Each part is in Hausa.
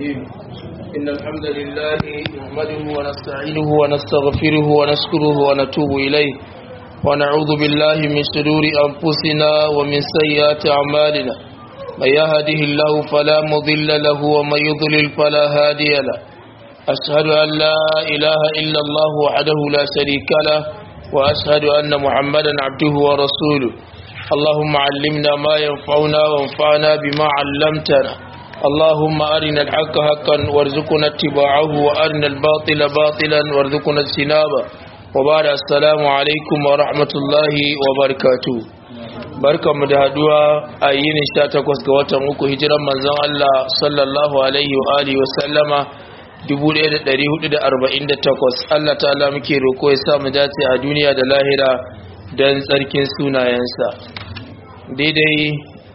الرجيم إن الحمد لله نحمده ونستعينه ونستغفره ونشكره ونتوب إليه ونعوذ بالله من شرور أنفسنا ومن سيئات أعمالنا من يهده الله فلا مضل له ومن يضلل فلا هادي له أشهد أن لا إله إلا الله وحده لا شريك له وأشهد أن محمدا عبده ورسوله اللهم علمنا ما ينفعنا وانفعنا بما علمتنا اللهم أرنا الحق حقا وارزقنا اتباعه وأرنا الباطل باطلا وارزقنا اجتنابه وبعد السلام عليكم ورحمة الله وبركاته barkanmu da haduwa a yinin 18 ga watan uku hijiran manzon Allah sallallahu alaihi wa alihi wa sallama 1448 Allah ta'ala muke roko ya sa mu dace a duniya da lahira don tsarkin sunayensa daidai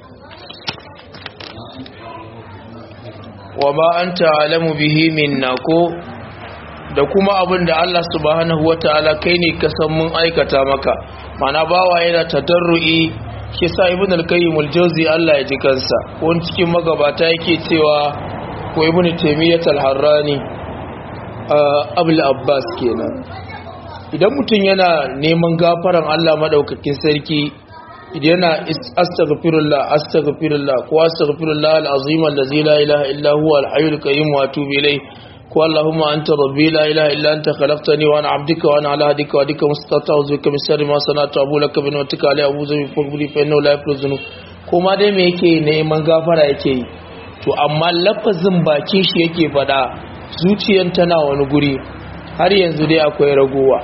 wa ba an ta'alamu bihi minna ko da kuma abin da Allah subhanahu wa ta'ala kai ne ka san mun aikata maka mana bawa yana tadarru'i shi sa ibn al-qayyim al-jawzi Allah ya ji kansa wani cikin magabata yake cewa ko ibn taymiyyah al-harrani abul abbas kenan idan mutum yana neman gafaran Allah madaukakin sarki idan yana astaghfirullah astaghfirullah ko astaghfirullah al-azim allazi la ilaha illa huwa al-hayyul qayyum wa atubu ilayh ko allahumma anta rabbi la ilaha illa anta khalaqtani wa ana abduka wa ana ala hadika wa dika mustata'u bika min sharri ma sana'tu abu laka bi ni'matika alayhi abuzu bi fadli fa innahu la yaghfiru dhunub kuma dai me yake neman gafara yake yi to amma lafazin bakin shi yake fada zuciyan tana wani guri har yanzu dai akwai ragowa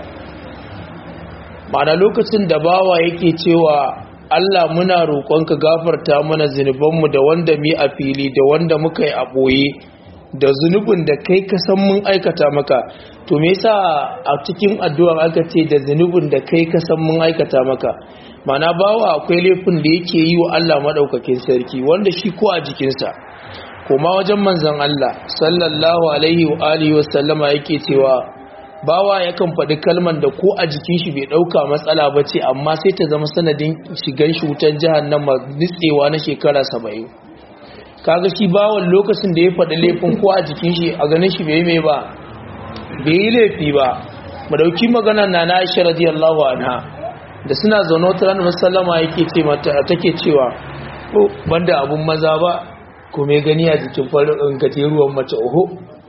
ma'ana lokacin da bawa yake cewa Allah muna roƙonka gafarta mana zunubanmu da wanda mu a fili da wanda muka yi a ɓoye da zunubin da kai ka san mun aikata maka to me yasa a cikin addu'ar aka ce da zunubin da kai ka san mun aikata maka ma'ana bawa akwai laifin da yake yi wa Allah madaukakin sarki wanda shi ko a jikinsa kuma wajen manzon Allah sallallahu alaihi wa alihi wa sallama yake cewa bawa yakan faɗi kalman da ko a jikin shi bai ɗauka matsala ba ce amma sai ta zama sanadin shigan shi wutan jahannama nitsewa na shekara saba'in kaga shi bawan lokacin da ya faɗi laifin ko a jikin shi a ganin shi bai mai ba bai yi laifi ba mu dauki magana na na aisha radiyallahu anha da suna zaune wata ranar sallama yake ce mata take cewa oh banda abun maza ba ko mai gani a jikin farin gajeruwan mace oho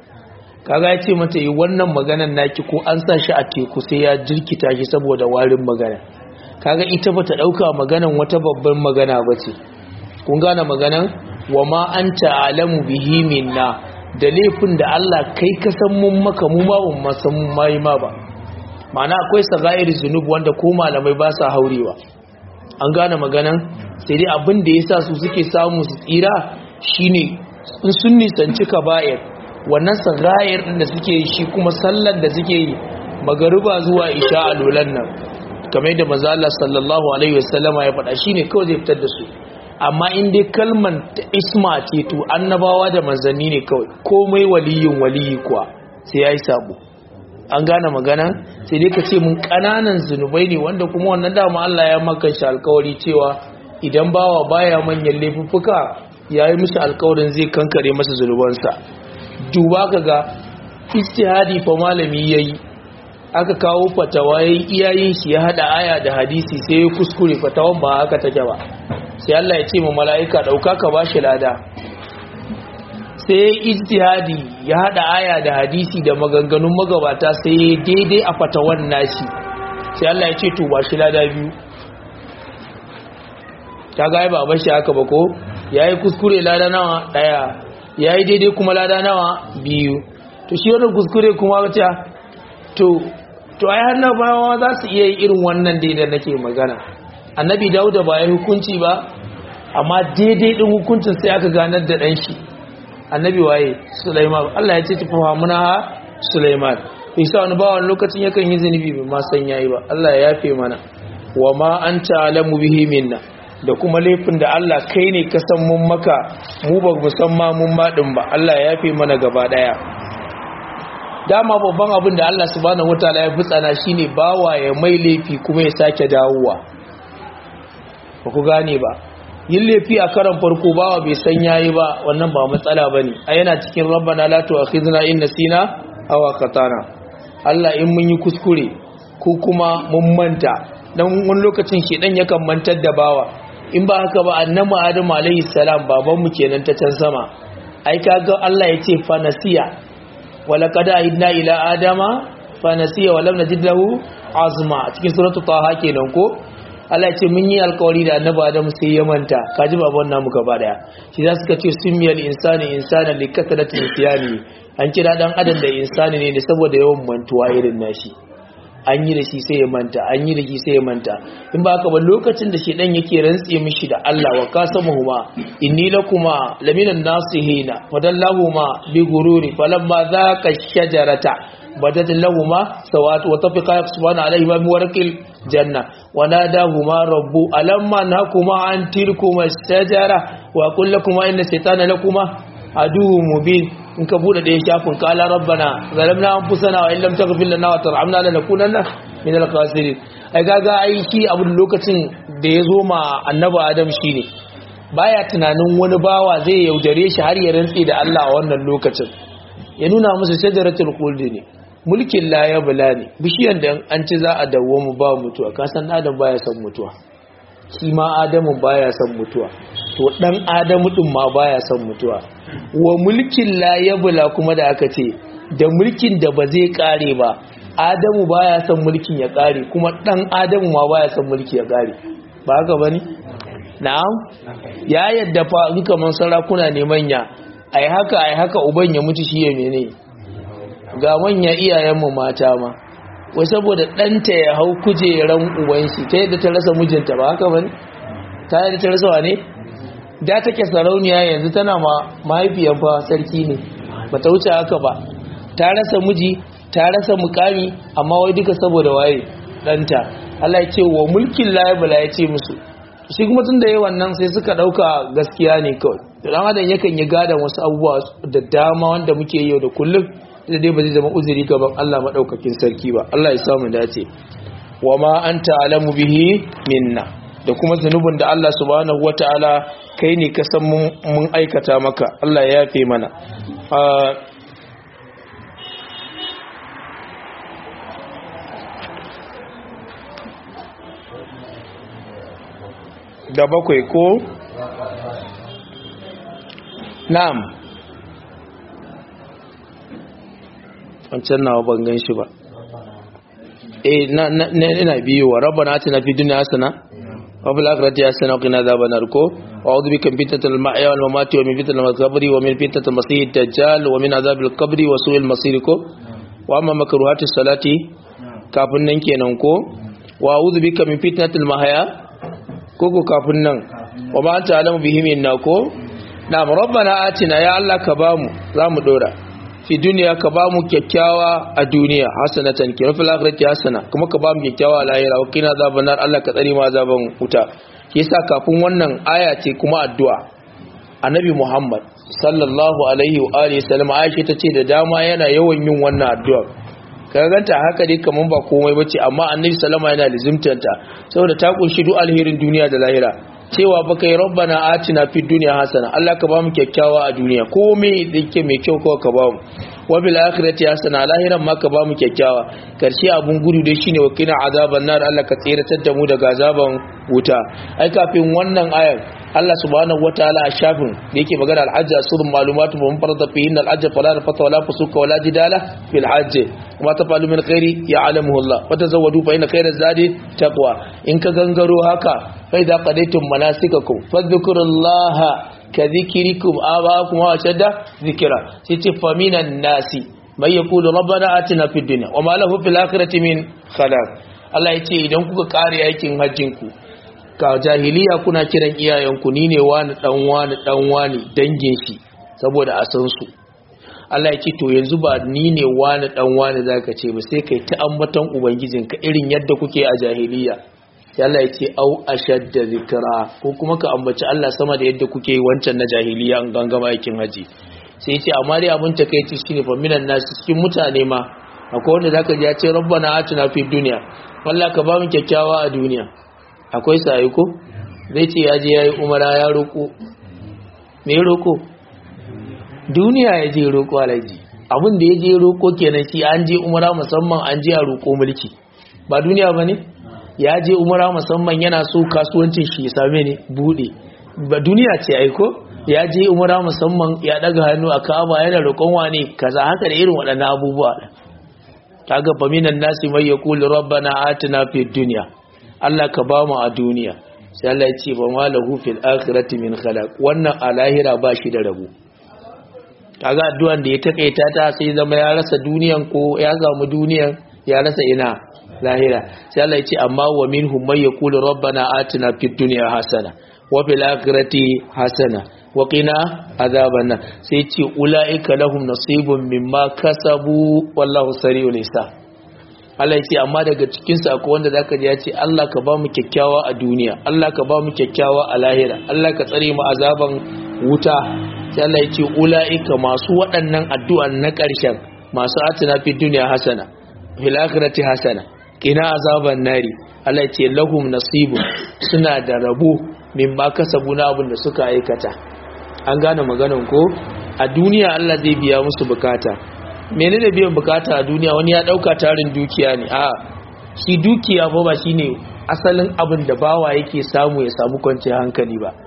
kaga ya ce mata yi wannan maganan naki ko an sa shi a teku sai ya jirkita shi saboda warin magana kaga ita bata dauka maganan wata babban magana bace kun gane maganan wa ma anta alamu bihi minna da laifin da Allah kai ka san mun maka mu ma mun san mun mai ma ba ma'ana akwai sagair zunub wanda ko malamai ba sa haurewa an gane maganan sai dai abin da yasa su suke samu su tsira shine in sun nisanci kaba'ir wannan sagayar din da suke yi shi kuma sallar da suke yi magariba zuwa isha a lolan nan kamar da manzo Allah sallallahu alaihi wasallama ya faɗa shine kawai zai fitar da su amma in dai kalman ta isma ce to annabawa da manzanni ne kawai komai waliyin waliyi kuwa sai yayi sabo an gane magana sai dai ka ce mun kananan zunubai ne wanda kuma wannan dama Allah ya maka shi alkawari cewa idan bawa baya manyan laifuffuka yayi mishi alkawarin zai kankare masa zunubansa duba ka ga istihadi fa malami yayi aka kawo fatawa yayi iyayin shi ya hada aya da hadisi sai ya kuskure fatawan ba haka take ba sai Allah ya ce ma mala'ika dauka ka bashi lada sai istihadi ya hada aya da hadisi da maganganun magabata sai daidai a fatawan nashi sai Allah ya ce to bashi lada biyu ta ga ba bashi haka ba ko yayi kuskure lada nawa daya ya yi daidai kuma lada nawa biyu to shi wani kuskure kuma wata to to ai har na bayawa za su iya irin wannan daidai nake magana annabi dauda ba ya hukunci ba amma daidai din hukuncin sai aka ganar da ɗan shi annabi waye sulaiman allah ya ce tafi hamuna ha sulaiman isa wani bawan lokacin yakan yi zunubi bai ma san yayi ba allah ya yafe mana wa ma an ta'alamu bihi minna da kuma laifin da Allah kai ne ka san mun maka mu ba mu san ma mun madin ba Allah ya yafe mana gaba daya dama babban abin da Allah subhanahu wataala ya fitsana shine bawa ya mai laifi kuma ya sake dawowa ba ku gane ba yin laifi a karan farko bawa bai san yayi ba wannan ba matsala bane a yana cikin rabbana la tu'akhidna in nasina aw akhtana Allah in mun yi kuskure ko kuma mun manta dan wani lokacin shedan yakan mantar da bawa in ba haka ba annabi Adam alayhi salam baban mu kenan ta can sama ai kaga Allah yace fa nasiya wala qad aidna ila adama fa nasiya wa lam najid lahu azma cikin suratul taha kenan ko Allah ce mun yi alkawari da annabi Adam sai ya manta kaji baban namu gaba daya shi za su ce sumiyal insani insana li kasratin nisyani an kira dan adam da insani ne saboda yawan mantuwa irin nashi an yi da shi sai ya manta an yi da shi sai ya manta in ba haka ba lokacin da shedan yake rantse mishi da Allah wa qasamuhuma inni lakuma laminan nasihina fadallahuma bi gururi falamma zaqa shajarata بدت لهما سوات وطفقا يقصفان عليهما من ورق الجنة وناداهما رب ألما نهكما عن تلكما الشجرة وأقول لكما إن الشيطان لكما عدو مبين in ka bude da ya shafin kala rabbana zalamna anfusana wa illam taghfir lana wa tarhamna lanakunanna min al-khasirin ai gaga ai shi abun lokacin da ya zo ma annabi adam shine baya tunanin wani bawa zai yaudare shi har ya rantsi da Allah a wannan lokacin ya nuna musu shajaratul khuldi ne mulkin la ya bula ne bishiyan da an ci za a dawo mu ba mutuwa kasan adam baya son mutuwa shi ma adamu baya son mutuwa to dan adamu din ma baya son mutuwa wa mulkin la ya bula kuma da aka ce da mulkin da ba zai kare ba adamu baya son mulkin ya kare kuma dan adamu ma baya son mulki ya kare ba haka bane na'am ya yadda fa in kaman sarakuna ne manya ai haka ai haka uban ya mutu shi ya mene ga manya iyayenmu mata ma wai saboda ɗanta ya hau kujeran ubanshi ta yadda ta rasa mijinta ba haka bane ta yadda ta rasa wane da take sarauniya yanzu tana ma mahaifiyar fa sarki ne ba ta wuce haka ba ta rasa miji ta rasa mukami amma wai duka saboda waye ɗanta Allah ya ce wa mulkin layabala ya ce musu shi kuma tun da yi wannan sai suka ɗauka gaskiya ne kawai dan adam yakan yi gadon wasu abubuwa da dama wanda muke yau da kullum da dai ba zai zama uzuri gaban Allah madaukakin sarki ba Allah ya samu dace wa ma anta alamu bihi minna da kuma zanubin da Allah subhanahu wataala kai ne ka san mun aikata maka Allah ya yafe mana da bakwai ko na'am wancan nawa ban gan shi ba eh na na ina biyu wa rabbana atina fid dunya hasana wa fil akhirati hasana wa qina adhaban nar ko wa a'udhu bika min fitnatil mahya wal mamati wa min fitnatil qabri wa min fitnatil masiihid dajjal wa min adhabil qabri wa su'il masir ko wa amma makruhatis salati kafin nan kenan ko wa a'udhu bika min fitnatil mahya ko ko kafin nan wa ma anta alamu bihi minna ko na'am rabbana atina ya allah ka bamu zamu dora fi duniya ka ba mu kyakkyawa a duniya hasanatan ki fil akhirati hasana kuma ka ba mu kyakkyawa a lahira wa kina azaban nar Allah ka tsare mu azaban wuta yasa kafin wannan aya ce kuma addu'a annabi Muhammad sallallahu alaihi wa alihi sallam Aisha tace da dama yana yawan yin wannan addu'a ka ganta haka dai kaman ba komai bace amma annabi sallama yana lizimtanta saboda ta kunshi duk alherin duniya da lahira cewa baka yi rabbana atina fid dunya hasana Allah ka ba mu kyakkyawa a duniya komai da yake mai kyau kawai ka ba mu wa bil akhirati hasana lahiran ma ka ba mu kyakkyawa karshe abun gudu dai shine wa kina azaban nar Allah ka tsiratar da mu daga azaban wuta ai kafin wannan ayar Allah subhanahu wataala a shafin da yake magana al-hajj asurun malumatu wa farada fihi al-hajj fala rafata wala fusuka wala jidala fil hajj wa tafalu min khairi ya'lamuhu Allah wa tazawwadu fa inna khayra zadi taqwa in ka gangaro haka fa idza qadaytum manasikakum fadhkurullaha ka dhikrikum abaakum wa shadda dhikra sai ce faminan nasi may yaqulu rabbana atina fid dunya wa ma lahu fil akhirati min khalaq Allah ya ce idan kuka kare aikin hajjin ku ka jahiliya kuna kiran iyayenku ni ne wani dan wani dan wani dangin shi saboda a san su Allah ya ce to yanzu ba ni ne wani dan wani zaka ce ba sai kai ta ambaton ubangijinka irin yadda kuke a jahiliya sai Allah ya ce au ashadda zikra ko kuma ka ambaci Allah sama da yadda kuke wancan na jahiliya an gangama aikin haji sai ya ce amma dai abin takeici shine fa minan nasu cikin mutane ma akwai wanda zaka ji ya ce rabbana atina fid dunya wallahi ka ba mu kyakkyawa a duniya akwai sai ko zai ce ya je ya yi umara ya roƙo me roƙo duniya ya je roƙo alaji abin da ya je roƙo kenan shi an je umara musamman an je a roƙo mulki ba duniya ba ne ya je umara musamman yana so kasuwancin shi ya same ne buɗe ba duniya ce aiko ya je umara musamman ya daga hannu a ka'aba yana roƙon wane kaza haka da irin waɗannan abubuwa kaga fa minan nasi may yaqulu rabbana atina fid dunya Allah ka ba mu a duniya sai Allah ya ce ba ma lahu fil akhirati min khalaq wannan a lahira ba shi da rabo kaga addu'an da ya takaita ta sai zama ya rasa duniyan ko ya samu duniyan ya rasa ina lahira sai Allah ya ce amma wa minhum may yaqulu rabbana atina fid dunya hasana wa fil akhirati hasana wa qina azaban nar sai ce ulaika lahum nasibun mimma kasabu wallahu sari'ul hisab Allah ya ce amma daga cikin su akwai wanda zaka ji ya ce Allah ka ba mu kyakkyawa a duniya Allah ka ba mu kyakkyawa a lahira Allah ka tsare mu azaban wuta sai Allah ya ce ulaika masu waɗannan addu'an na ƙarshen masu atina fi duniya hasana fil akhirati hasana qina azaban nari Allah ya ce lahum nasibun suna da rabo mimma kasabu na abin da suka aikata an gane maganan ko a duniya Allah zai biya musu bukata menene biyan bukata a duniya wani ya dauka tarin dukiya ne a shi dukiya ba ba shine asalin abin da bawa yake samu ya samu kwanciyar hankali ba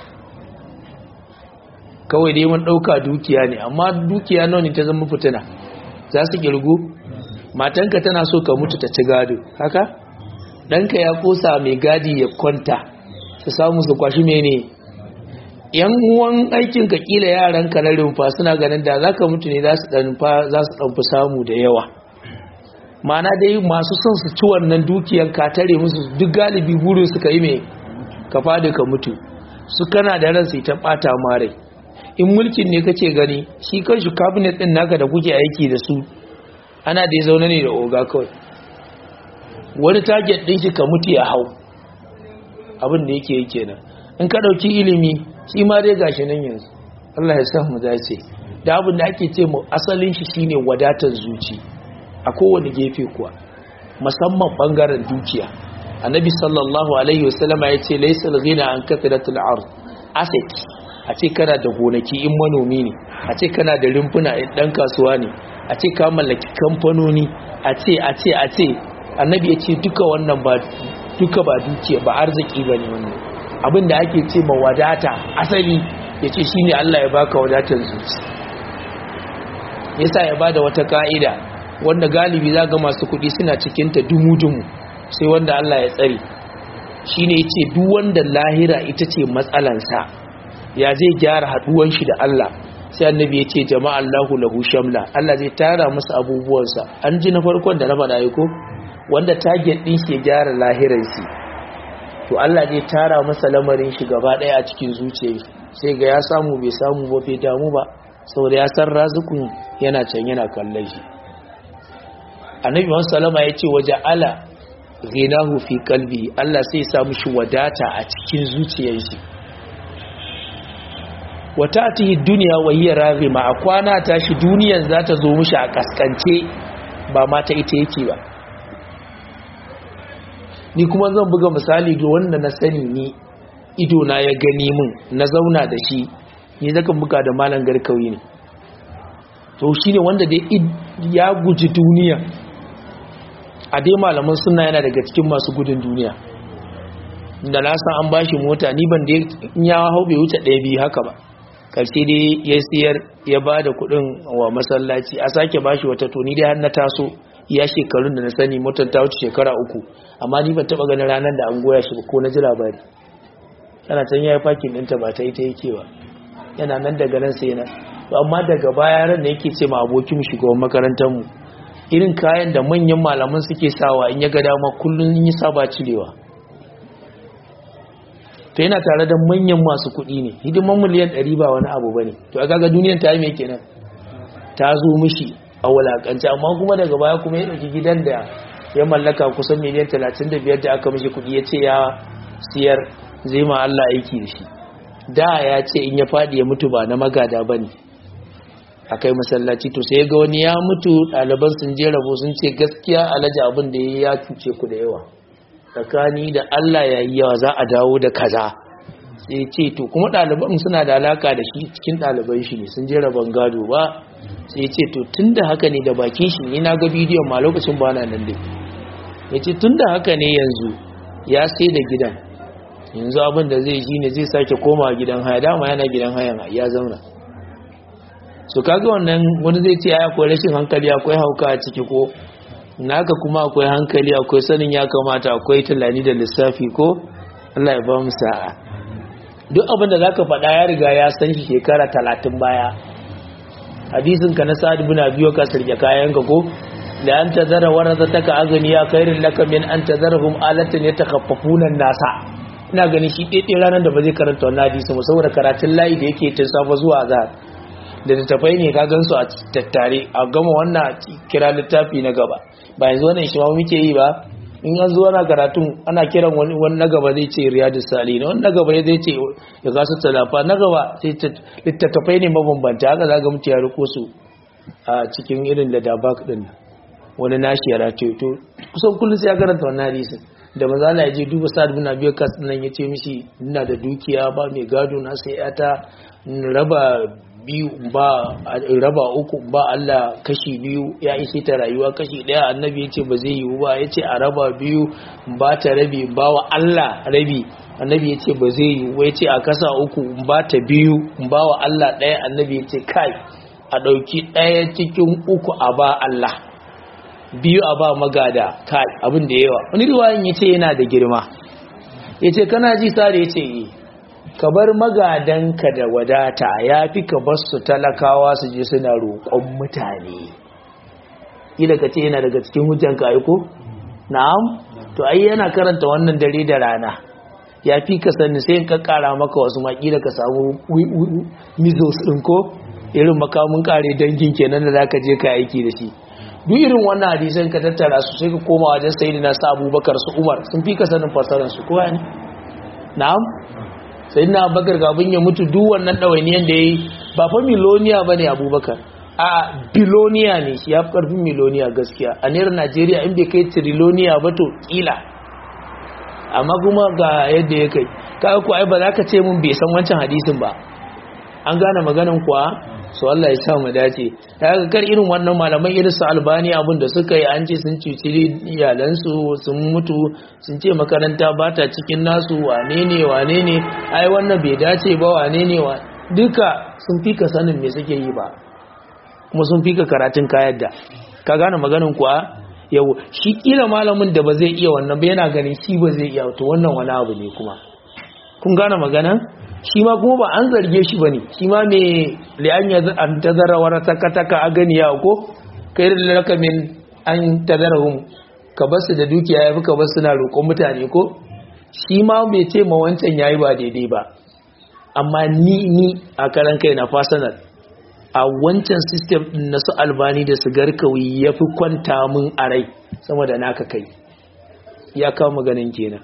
kawai dai mun dauka dukiya ne amma dukiya nawa ne ta zama fitina za su girgu matanka tana so ka mutu ta ci gado haka ɗanka ya kosa mai gadi ya kwanta su samu su kwashi mene yan uwan aikin ka kila yaran ka na rumfa suna ganin da zaka mutu ne za su dan za su dan fi samu da yawa mana dai masu son su ci wannan dukiyan ka tare musu duk galibi burin su kai me ka fadi ka mutu su kana da ran sai ta bata mare in mulkin ne kake gani shi kanshi cabinet din naka da kuke aiki da su ana da zaune ne da oga kawai wani target din shi ka mutu ya hau abin da yake yi kenan in ka dauki ilimi shi ma dai gashi nan yanzu Allah ya sa mu dace da abin da ake ce mu asalin shi shine wadatar zuci a kowane gefe kuwa musamman bangaren dukiya annabi sallallahu alaihi wasallam ya ce laysal ghina an kathratul ard asset a ce kana da gonaki in manomi ne a ce kana da rumfuna in dan kasuwa ne a ce ka mallaki kamfanoni a ce a ce a ce annabi ya ce duka wannan ba duka ba dukiya ba arziki bane wannan abin da ake ce ma wadata asali ya ce shi ne Allah ya baka wadatar zuci yasa ya bada wata ka'ida wanda galibi za ga masu kuɗi suna cikinta dumu-dumu sai wanda Allah ya tsari shi ne ya ce duk wanda lahira ita ce matsalansa ya zai gyara haɗuwan shi da Allah sai annabi ya ce jama'a Allahu lahu shamla Allah zai tara masa abubuwansa an ji na farkon da na faɗa ko wanda target ɗin shi ya gyara lahiransi to Allah zai tara masa lamarin shi gaba daya a cikin zuciyar sai ga ya samu bai samu ba bai damu ba saboda ya san razukun yana can yana kallon shi annabi Muhammad sallama ya ce waje ala ghinahu fi qalbi Allah sai ya samu shi wadata a cikin zuciyar shi wata atihi duniya wa hiya raghima a kwana ta shi duniyan za ta zo mishi a kaskance ba ma ta ita yake ba ni kuma zan buga misali ga wanda na sani ni ido na ya gani min na zauna da shi ni zaka buga da malam garkawi ne to shine wanda dai ya guji duniya a dai malaman suna yana daga cikin masu gudun duniya da na san an bashi mota ni ban da ya hau bai wuce ɗaya biyu haka ba karshe dai ya siyar ya ba da kuɗin wa masallaci a sake bashi wata to ni dai har na taso ya shekarun da na sani motar ta wuce shekara uku amma ni ban taba ganin ranar da an goya shi ba ko na ji labari yana can ya yi fakin ɗinta ba ta yi ta yake ba yana nan daga nan sai nan to amma daga baya ran da yake ce ma abokin shugaban makarantar mu irin kayan da manyan malaman suke sawa in ya ga dama kullum in yi saba cirewa to yana tare da manyan masu kuɗi ne hidiman miliyan ɗari ba wani abu ba ne to a kaga duniyan ta yi mai kenan ta zo mishi a wulakanci amma kuma daga baya kuma ya ɗauki gidan da ya mallaka kusan miliyan 35 da aka mishi kudi ya ce ya siyar zai ma Allah aiki da shi da ya ce in ya faɗi ya mutu ba na magada ba ne a kai masallaci to sai ga wani ya mutu ɗaliban sun je rabo sun ce gaskiya alhaji abin da ya cuce ku da yawa tsakani da Allah yayi yawa za a dawo da kaza sai ce to kuma ɗaliban suna da alaka da shi cikin ɗaliban shi ne sun je rabon gado ba sai ce to tun da haka ne da bakin shi ne na ga bidiyon ma lokacin ba na nan dai ya ce tun da haka ne yanzu ya sai da gidan yanzu abin da zai shi ne zai sake koma gidan haya dama yana gidan hayan ya zauna so kaga wannan wani zai ce ya akwai rashin hankali akwai hauka a ciki ko naka kuma akwai hankali akwai sanin ya kamata akwai tunani da lissafi ko Allah ya ba mu sa'a duk abin da zaka faɗa ya riga ya san shi shekara talatin baya hadisin ka na sa'ad ibn abi ka sirke kayan ka ko da an tazara warazataka aghniya khairul laka min an tazarhum alatan yatakhaffafuna nasa ina ganin shi ɗaiɗai ranar da ba zai karanta wannan hadisi ba saboda karatun layi da yake tun safa zuwa azhar da littafai ne ka gansu a tattare a gama wannan kira littafi na gaba ba yanzu wannan shi ma muke yi ba in an zo ana karatun ana kiran wani na gaba zai ce riyadu sali na wani na gaba zai ce ya gasu talafa na gaba sai littattafai ne mabambanta haka za ga mutu ya riko su a cikin irin da dabak din wani nashi ya race to kusan kullum sai ya karanta wannan hadisin da maza Allah ya je duba sa'ad bin abi kas nan ya ce mishi ina da dukiya ba mai gado na sai yata raba biyu ba raba uku ba Allah kashi biyu ya ishe ta rayuwa kashi daya annabi ya ce ba zai yiwu ba ya ce a raba biyu ba ta rabi ba wa Allah rabi annabi ya ce ba zai yiwu ya ce a kasa uku ba ta biyu ba wa Allah daya annabi ya ce kai a ɗauki ɗaya cikin uku a ba Allah biyu a ba magada kai abin da yawa wani riwayin ya ce yana da girma ya ce kana ji sare ya ce yi ka bar magadanka da wadata ya fi ka bar su talakawa su je suna roƙon mutane ila ka ce yana daga cikin hujjanka aiko na'am to ai yana karanta wannan dare da rana ya fi ka sani sai ka kara maka wasu maki da ka samu mizos ɗin ko irin makamun kare dangin kenan da zaka je ka aiki da shi duk irin wannan hadisan ka tattara su sai ka koma wajen sayyidina sa abubakar su umar sun fi ka sanin fasaran su kowa ne na'am sai na abubakar kafin ya mutu duk wannan ɗawainiyan da ya yi ba fa miloniya ba ne abubakar a biloniya ne shi ya fi ƙarfin miloniya gaskiya a naira najeriya in bai kai triloniya ba to ƙila amma kuma ga yadda ya kai kaga ku ai ba za ka ce mun bai san wancan hadisin ba an gane maganan kuwa su Allah ya sa mu dace daga kar irin wannan malaman irin su albani abin da suka yi an ce sun cuci iyalansu sun mutu sun ce makaranta ba ta cikin nasu wane ne wane ne ai wannan bai dace ba wane ne wa duka sun fi ka sanin me suke yi ba kuma sun fi ka karatun kayan da ka gane maganin kuwa yau shi kila malamin da ba zai iya wannan ba yana ganin shi ba zai iya to wannan wani abu ne kuma kun gane maganan shi ma kuma ba an zarge shi ba ne shi ma mai li'an ya an tazara wa taka a gani ya ko kai da lakamin an tazara hun ka basu da dukiya ya fi ka basu na roƙon mutane ko shi ma bai ce ma wancan ya yi ba daidai ba amma ni ni a karan kai na fasanar a wancan system din na su albani da su garkawi ya fi kwanta mun a rai sama da naka kai ya kawo maganin kenan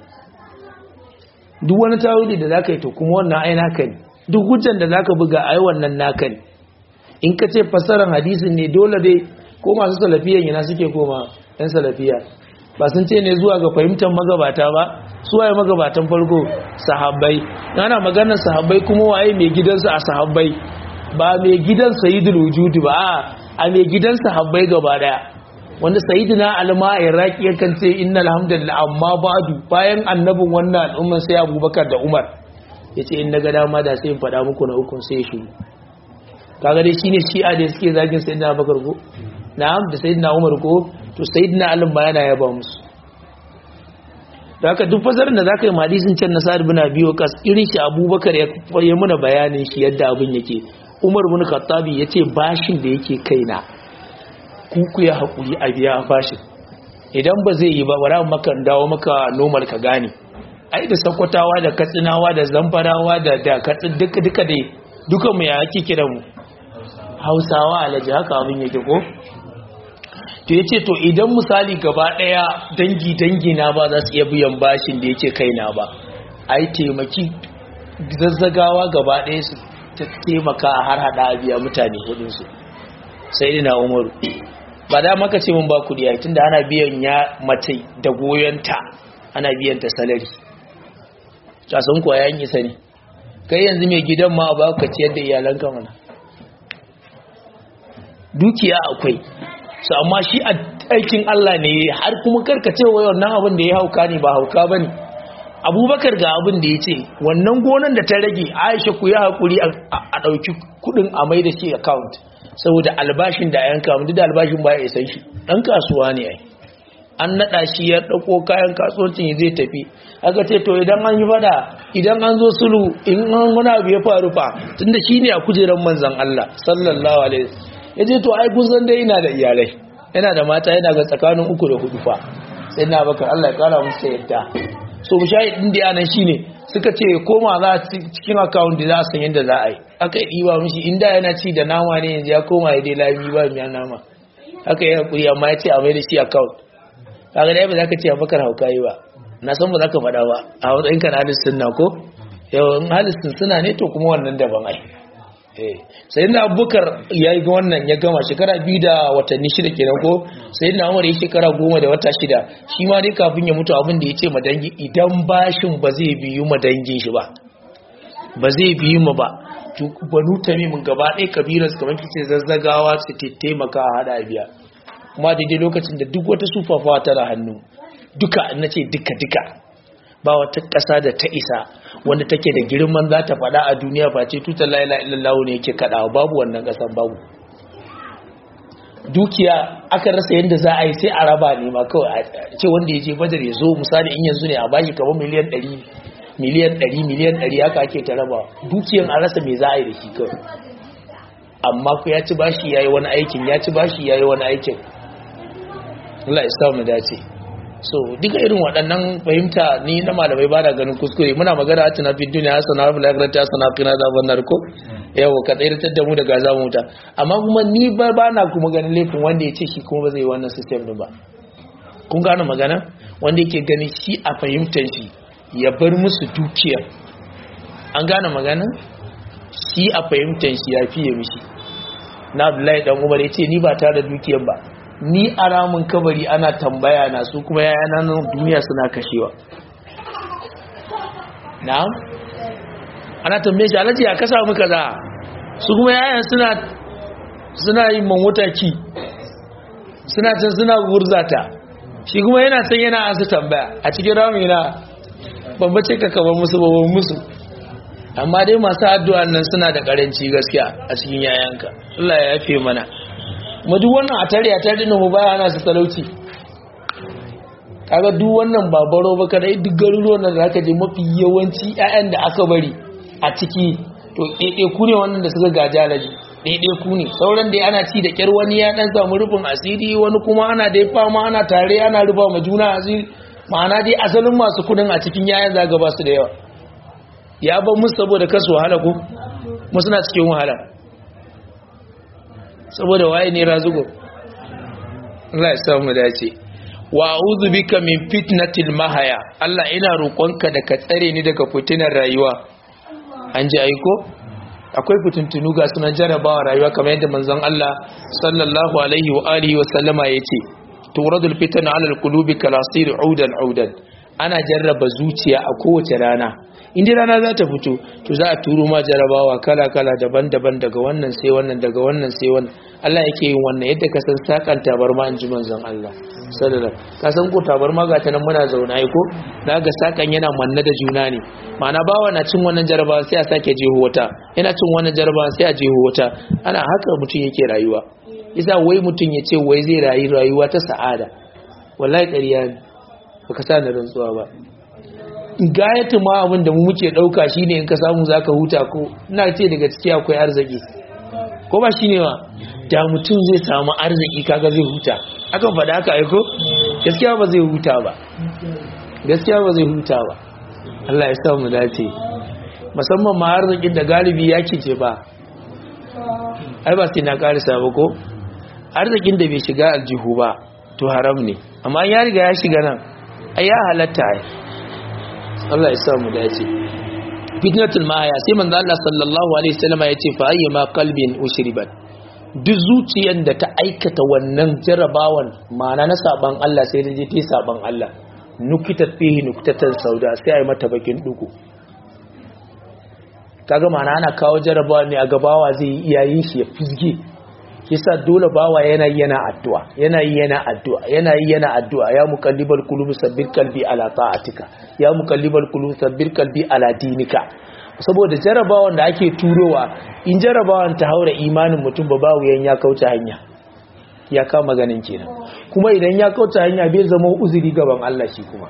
duk wani tawili da zaka yi to kuma wannan ai naka ne duk hujjan da zaka buga ai wannan naka ne in ka ce fasaran hadisin ne dole dai ko masu salafiyan yana suke koma yan salafiya ba sun ce ne zuwa ga fahimtar magabata ba su waye magabatan farko sahabbai ana maganar sahabbai kuma waye mai gidansu a sahabbai ba mai gidan sayyidul wujudi ba a mai gidan sahabbai gaba daya wanda sayyidina alma iraki yakan ce innal hamdalillah amma ba'du bayan annabin wannan al'umman sai abubakar da umar yace in naga dama da sai in faɗa muku na ukun sai shi kaga dai shine shi'a da suke zagin sayyidina abubakar ko na'am da sayyidina umar ko to sayyidina ali ba yana yaba musu da haka duk fasarin da zaka yi hadisin can na sa'ad bin abi waqas irin shi abubakar ya ya muna bayanin shi yadda abin yake umar bin khattabi yace bashin da yake kaina kuku ya haƙuri a biya bashin idan ba zai yi ba bara maka dawo maka normal ka gane ai da sakwatawa da katsinawa da zamfarawa da da katsin duka duka dai duka mu ya ake kira mu hausawa alaji haka abin yake ko to yace to idan misali gaba daya dangi dangi na ba za su iya biyan bashin da yake kaina ba ai taimaki zazzagawa gaba daya su taimaka a har hada biya mutane kudin su sai ina umaru ba da maka ce mun ba kudi yayin tunda ana biyan ya mace da goyonta ana biyan ta salari casan kuwa ya yi sani kai yanzu mai gidan ma ba ka ciyar da iyalanka mana dukiya akwai su amma shi a aikin Allah ne har kuma karkace wa wannan abin da ya hauka ne ba hauka ba ne abubakar ga abin da ya ce wannan gonan da ta rage aisha ku yi haƙuri a ɗauki kuɗin a mai da shi account saboda albashin da yanka mu da albashin ba ya isan shi ɗan kasuwa ne ai an naɗa shi ya ɗauko kayan kasuwancin zai tafi aka ce to idan an yi fada idan an zo sulu in an wani abu ya faru fa tunda shi ne a kujerar manzan Allah sallallahu alaihi ya ce to ai kun san dai ina da iyalai yana da mata yana ga tsakanin uku da hudu fa sai na bakar Allah ya kara musu yadda so shahidin da yanan shine suka ce koma za cikin account da za a san yadda za a yi aka yi ɗiba mishi inda yana ci da nama ne yanzu ya koma ya dai lami ba miya nama aka yi hakuri amma ya ce a mai da shi account kaga dai ba za ka ce abakar hauka yi ba na san ba za ka faɗa ba a matsayin kan halittun na ko yawan halittun suna ne to kuma wannan daban ai sai na abubakar ya yi wannan ya gama shekara biyu da watanni shida kenan ko sai na umar ya shekara goma da wata shida shi ma dai kafin ya mutu abin da ya ce madangi idan bashin ba zai biyu madangin shi ba ba zai biyu ma ba banu tamimin gaba ɗaya kabilarsu kamar kice zazzagawa su taimaka a hada biya kuma daidai lokacin da duk wata sufafawa tana hannu duka na ce duka-duka ba wata ƙasa da ta isa wanda take da girman za ta faɗa a duniya face tutar la'ila illallah ne yake kaɗawa babu wannan ƙasan babu dukiya aka rasa yadda za a yi sai a raba ne ma kawai a ce wanda ya je badar ya zo misali in yanzu ne a bashi kamar miliyan ɗari miliyan ɗari miliyan ɗari haka ake ta raba dukiyan a rasa me za a yi da shi kawai amma ku ya ci bashi ya yi wani aikin ya ci bashi ya yi wani aikin Allah ya samu dace so duka irin waɗannan fahimta ni na malamai ba da ganin kuskure muna magana a tunafi duniya hasana wa bilagrar ta sana kina zaben narko yau ka tsayar da mu daga zamu wuta amma kuma ni ba ba na kuma ganin laifin wanda ya ce shi kuma ba zai wannan system din ba kun gane magana wanda yake gani shi a fahimtar shi ya bar musu dukiya an gane magana shi a fahimtar shi ya fiye mishi na Abdullahi dan Umar ya ce ni ba tare da dukiyar ba ni a ramin kabari ana tambaya na su kuma yayana nan duniya suna kashewa na'am ana tambaye shi alaji ya kasa muka za su kuma yayan suna suna yin manwutaki suna can suna gurzata shi kuma yana san yana an su tambaya a cikin ramin yana bambace ka kaban musu babban musu amma dai masu addu'an nan suna da karanci gaskiya a cikin yayanka Allah ya yafe mana ma duk wannan a tare a tare mu baya ana su talauci kaga duk wannan babaro ba kada duk garuruwan da zaka je mafi yawanci ƴaƴan da aka bari a ciki to ɗaiɗai ku ne wannan da suka gaja laji ɗaiɗai ku ne sauran dai ana ci da ƙyar wani ya ɗan samu rufin asiri wani kuma ana dai fama ana tare ana rufa ma juna asiri ma'ana dai asalin masu kudin a cikin yayan zaga ba su da yawa ya ban musu saboda kasu wahala ko musu na cikin wahala saboda waye ne razugo Allah ya samu dace wa a'udhu bika min fitnatil mahaya Allah ina roƙonka da ka tsare ni daga fitinar rayuwa an ji aiko akwai fitintunu ga sunan jarabawa rayuwa kamar yadda manzon Allah sallallahu alaihi wa alihi wa sallama yace turadul fitna ala alqulubi kalasir audan audan ana jarraba zuciya a kowace rana inda rana za ta fito to za a turo ma jarabawa kala-kala daban-daban daga wannan sai wannan daga wannan sai wannan Allah yake yin wannan yadda ka san sakan tabarma in ji manzon Allah sallallahu ka san ko tabarma ga ta nan muna zauna ai ko da ga sakan yana manna da juna ne ma'ana bawa na cin wannan jarabawa sai a sake jeho wata yana cin wannan jarabawa sai a jeho wata ana haka mutum yake rayuwa isa wai mutum ya ce wai zai rayu rayuwa ta sa'ada wallahi ƙarya ne baka sa da rantsuwa ba gayatu ma abin da mu muke dauka shine in ka samu zaka huta ko ina ce daga ciki akwai arziki ko ba shine ba da mutum zai samu arziki kaga zai huta akan faɗa haka aiko gaskiya ba zai huta ba gaskiya ba zai huta ba Allah ya sa mu dace musamman ma arzikin da galibi ya kice ba ai ba sai na karisa ba ko arzikin da bai shiga aljihu ba to haram ne amma ya riga ya shiga nan ai ya halatta ai Allah ya sa mu dace fitnatul maya sai manzo Allah sallallahu alaihi wasallam ya ce fa ayyama qalbin ushribat duk zuciyar da ta aikata wannan jarabawan ma'ana na saban Allah sai da je ta saban Allah nukitat fihi nuktatan sauda sai ai mata bakin dugu kaga mana ana kawo jarabawa ne a gabawa zai yi iyayin shi ya fizge kisa dole bawa yana yana addu'a yana yana addu'a yana yana addu'a ya muqallibal qulub sabbir qalbi ala ta'atika ya muqallibal qulub sabbir qalbi ala dinika saboda jarabawan da ake turowa in jarabawan ta haura imanin mutum ba bawu yan ya kauce hanya ya kama maganin kenan kuma idan ya kauce hanya bai zama uzuri gaban Allah shi kuma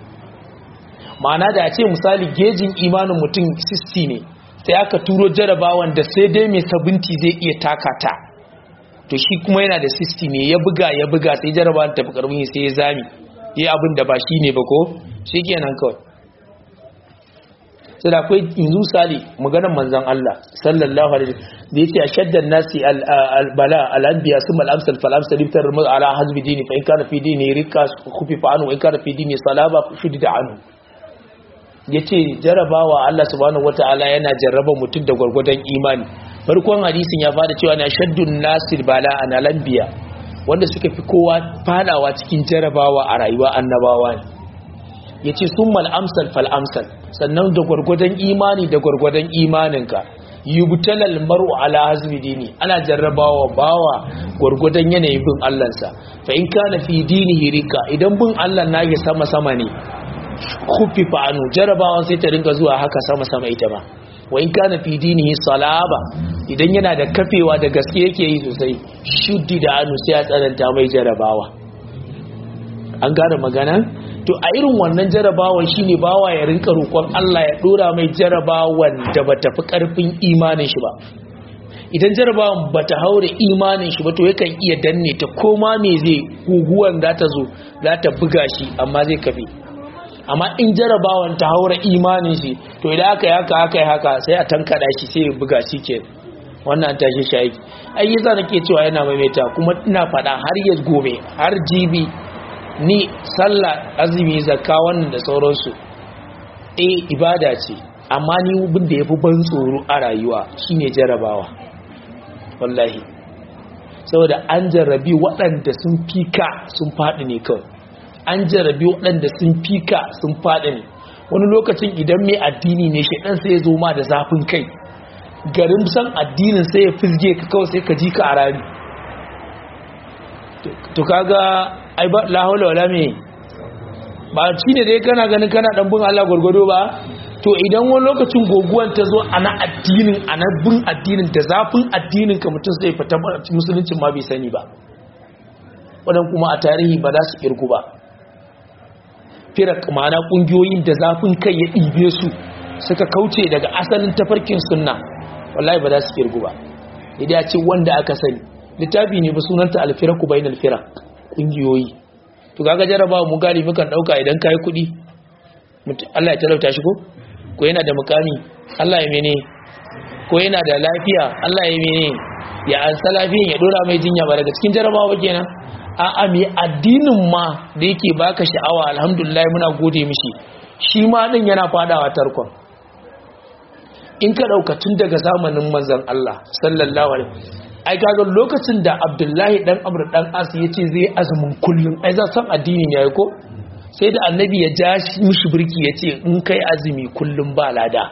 ma'ana da a ce misali gejin imanin mutum 60 ne sai aka turo jarabawan da sai dai mai sabunti zai iya takata to shi kuma yana da 60 ne ya buga ya buga sai jarabawan tafi karbin sai ya zami yi abin da ba shi ne ba ko shi kenan kawai sai da akwai yanzu sali maganar manzan Allah sallallahu alaihi da yace ashaddan nasi albala al-anbiya summa al-amsal fal amsal ibtar ala hazbi dini fa in kana fi dini rika khufi fa anu in kana fi dini salaba shudida anu yace jarabawa Allah subhanahu wataala yana jarraba mutum da gwargwadon imani farkon hadisin ya fada cewa na shaddun nasir bala an al-anbiya wanda suka fi kowa fadawa cikin jarabawa a rayuwa annabawa ne yace summa al-amsal fal amsal sannan da gwargwadon imani da gwargwadon imaninka yubtalal mar'u ala hazmi dini ana jarrabawa bawa gwargwadon yanayin bin Allahnsa fa in kana fi dinihi rika idan bin Allah nage sama sama ne khuffifa anu jarrabawan sai ta ringa zuwa haka sama sama ita ma wa in kana fi dinihi salaba idan yana da kafewa da gaske yake yi sosai shuddi da anu sai ya tsananta mai jarrabawa an gane magana to a irin wannan jarabawan shine bawa ya rinka roƙon Allah ya dora mai jarabawan da bata fi karfin imanin shi ba idan jarabawan bata haure imanin shi ba to yakan iya danne ta koma me zai guguwan za ta zo za ta buga shi amma zai kafe amma in jarabawan ta haura imanin shi to idan aka yi haka aka yi haka sai a tankada shi sai ya buga shi ke wannan tashi shi aiki ai yasa nake cewa yana maimaita kuma ina faɗa har ya gobe har jibi ni sallah azumi zakka wannan da sauransu eh ibada ce amma ni bin da yafi ban tsoro a rayuwa shine jarabawa wallahi saboda an jarrabi waɗanda sun fika sun faɗi ne kawai an jarrabi waɗanda sun fika sun faɗi ne wani lokacin idan mai addini ne shaidan sai ya zo ma da zafin kai garin san addinin sai ya fizge ka kawai sai ka ji ka a rami to kaga ai ba la haula wala me ba shine dai kana ganin kana dan bin Allah gurgudo ba to idan wani lokacin goguwan ta zo ana addinin ana bin addinin da zafin addinin ka mutum sai fita musuluncin ma bai sani ba wadan kuma a tarihi ba za su kirgu ba firak ma'ana kungiyoyin da zafin kai ya ɗibe su suka kauce daga asalin tafarkin sunna wallahi ba za su kirgu ba idan ya ce wanda aka sani littafi ne ba sunanta alfiraku bainal firak kungiyoyi to kaga jarabawa mu gari mukan dauka idan kai kudi Allah ya talauta shi ko ko yana da mukami Allah ya mene ko yana da lafiya Allah ya mene ya ansa lafiyan ya dora mai jinya ba daga cikin jarabawa ba kenan a a me addinin ma da yake baka sha'awa alhamdulillah muna gode mishi shi ma din yana fadawa tarkon in ka dauka tun daga zamanin manzon Allah sallallahu alaihi ai kaga lokacin da abdullahi dan amr dan as ya ce zai azumin kullum ai za san addini ne ko sai da annabi ya ja mishi birki ya ce in kai azumi kullum ba lada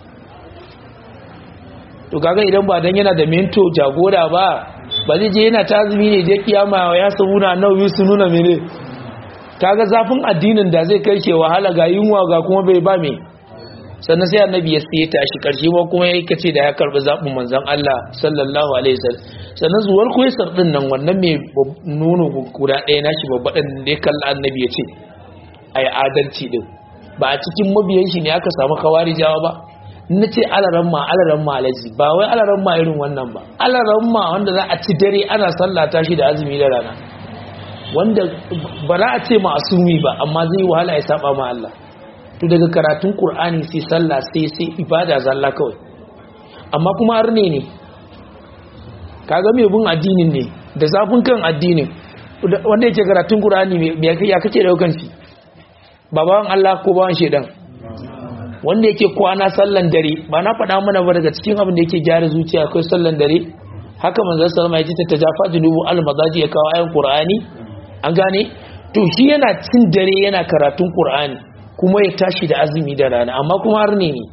to kaga idan ba dan yana da mento jagora ba ba zai je yana ta azumi ne je kiyama ya sabuna nauyi su nuna mene kaga zafin addinin da zai kai ke wahala ga yunwa ga kuma bai ba me sannan sai annabi ya siye ta shi karshe ma kuma yayi kace da ya karbi zabin manzon Allah sallallahu alaihi wasallam sannan zuwar kuwaisar din nan wannan mai nono guda ɗaya nashi babba din da ya kalla annabi ya ce ai adalci din ba a cikin mabiyan shi ne aka samu kawarijawa ba na ce alaran ma alaran ma alaji ba wai alaran ma irin wannan ba alaran ma wanda za a ci dare ana sallata shi da azumi da rana wanda ba za a ce ma'asumi ba amma zai wahala ya saba ma Allah to daga karatun Qur'ani sai sallah sai sai ibada zalla kawai amma kuma arne ne kaga mai bin addinin ne da zafin kan addinin wanda yake karatun Qur'ani me ya kace daukan shi baban Allah ko bawan shedan wanda yake kwana sallan dare ba na faɗa mana ba daga cikin abin da yake gyara zuciya akwai sallan dare haka manzo sallama ya ce ta tajafa junubu al-madaji ya kawo ayan Qur'ani an gane to shi yana cin dare yana karatun qur'ani kuma ya tashi da azumi da rana amma kuma har ne ne